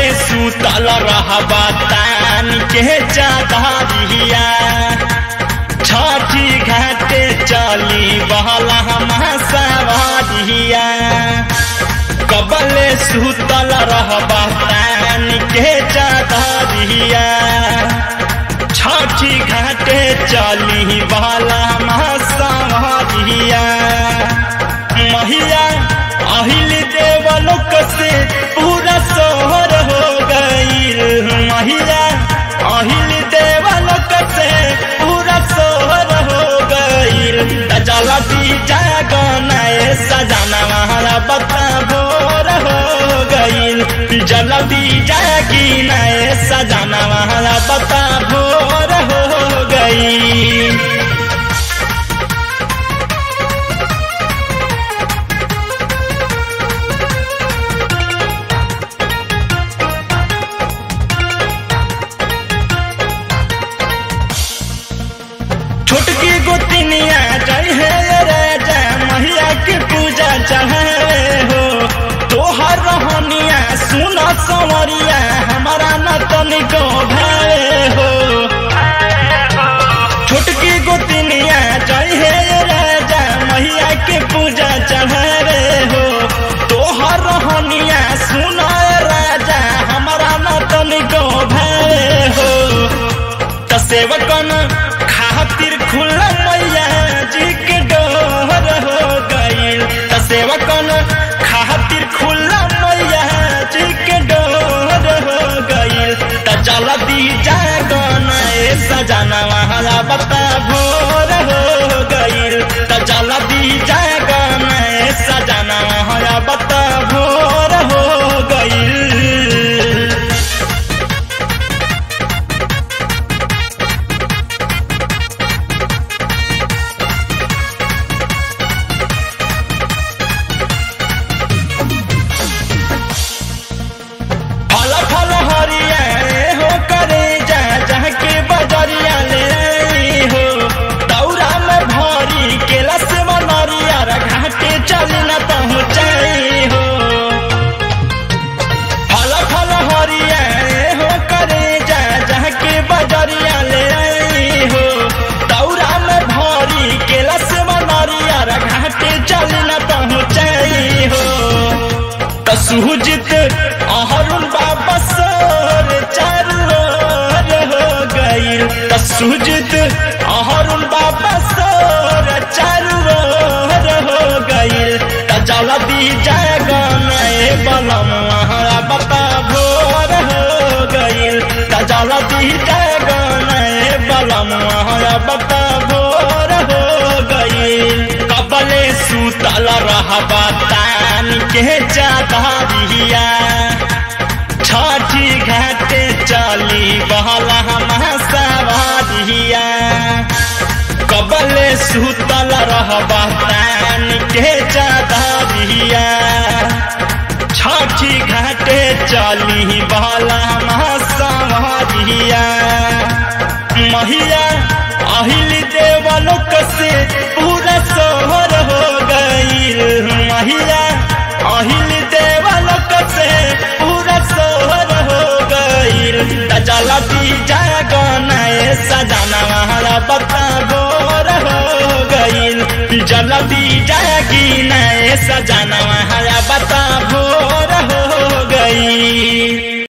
सुतल रहबा तान के चादरिया छठी घाटे चली बहला सवारिया कबले सुतल रहबा तान के चादरिया छठी घाटे चली बहला सवारिया महिया अहिल देवलोक से पूरा सोहर हो गईल महिला अहिल देवलोक से पूरा सोहर हो गईल जलती जागनाए सजाना महारा बता भोर हो गईल जलती जागी नए सजाना महारा बता भोर हो गईल छोटकी गोतिनिया जय हे राजा मैया के पूजा चढ़ावे हो तोहर रहनिया सुन संवरिया हमारा न तनिको भावे हो छोटकी गोतिनिया जय हे राजा मैया के पूजा चढ़ावे हो तोहर रहनिया सुन राजा हमारा न तनिको भावे हो त सेवकन खातिर खुला मैया जी के डोर हो गईल त सेवकन खातिर खुला मैया जी के डोर हो गईल त जल्दी जागन ए सजाना वाला बता भोर हो गईल त जल्दी जागन ए सजाना वाला बता भोर हो गईल फल फल हरिया हो करे जा जहाँ के बजरिया ले आई हो दौरा में भरी केला से बनरिया घाटे चल न पहुँचाई हो फल फल हरिया हो करे जा जहाँ के बजरिया ले आई हो दौरा में भरी केला से बनरिया घाटे चल न पहुँचाई हो त सुजित अहरुण बाबा सर चारू ओर हो गईल त सुजित अहरुण बाबा सर चारू ओर हो गईल त जल्दी जागन ए बलम हरा बता भोर हो गईल त जल्दी जागन ए बलम हरा बता भोर हो गईल कबले सुतल रहबा तान के चादरिया छठी घाटे चली बहला सवारिया कबले सुतल रहबा तान के चादरिया छठी घाटे चली बहला सवारिया महिला अहिल देवलोक से पूरा सोहर हो गईल महिला अहिल देवलोक से पूरा सोहर हो गईल जलती जागनाए सजाना हमारा बता गोर हो गईल जल्दी जागी नए सजाना